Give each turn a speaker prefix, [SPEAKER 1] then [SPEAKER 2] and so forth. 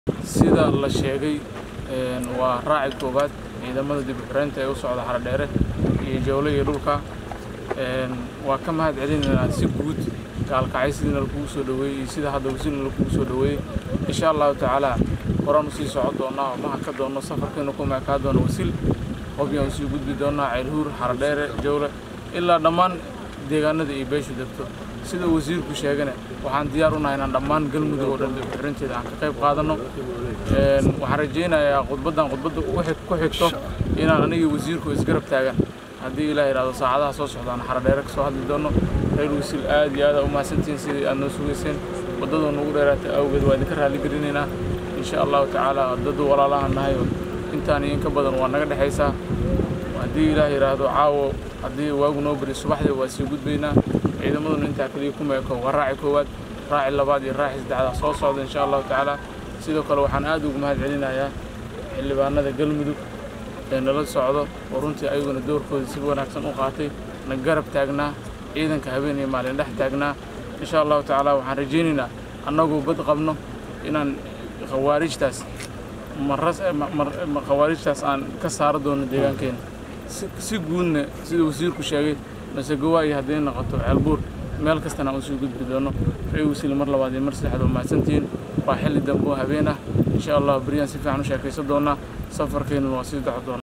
[SPEAKER 1] sida la sheegay waa raaci koowaad ciidamada dib u xiraynta ee u socda xaradheere iyo jawle iyo dhulka waa ka mahad celinaynaa si guud gaalkacay sidina lakugu soo dhoweeyey iyo sida hadda wasiilna lakugu soo dhoweeyey insha allahu tacaala horaan usii socon doonaa oo maha ka doonno safarkeena ku meekaa doono wasiil hobyaan usii gudbi doonaa ceylhuur xaradheere jawle ilaa dhammaan deegaanada iyo beeshu degto sida wasiirku sheegane waxaan diyaar unahay inaan dhammaan galmudug oo dhan dib u xirinteeda aan ka qayb qaadanno waxaan rajaynayaa khudbaddan khudbadda ku xigto inaan anigii wasiirku isgarab taagan haddii ilaah yidhahdo saacadaha soo socdaan xaradheere ka soo hadli doonno reer wasiil aad iyo aad aa u mahadsantihiin sidii aad noo sugayseen waddadoo nugu dheeraatay awgeed waa idinka raalli gelinaynaa insha allahu tacaala waddadu walaalahan nahay intaan iyo in ka badan waa naga dhexaysaa haddii ilaah yidhaahdo caawo haddii waagu noo bari subaxdii waa sii gudbaynaa ciidamaduna intaa kaliya ku meeko waa raaci koowaad raaci labaad iyo raaci saddexdaa soo socda insha allahu tacaala sidoo kale waxaan aad ugu mahad celinayaa xildhibaanada galmudug ee nala socdo oo runtii ayaguna doorkooda si wanaagsan u qaatay na garab taagnaa ciidanka habeen iyo maalin dhex taagnaa insha allahu tacaala waxaan rajaynaynaa annagoo bad qabno inaan khawaarijtaas khawaarijtaas aan ka saaro doono deegaankeena si guudna sida wasiirku sheegay masegowa iyo hadday noqoto ceelbuur meel kastana aan usii gudbi doono ree wasiil mar labaad iyo mar saddexaad waa mahadsantihiin waa xilli dambe oo habeen ah insha allah beryaan si fiican u sheekaysan doonaa safarkeennuna waa sii daco doona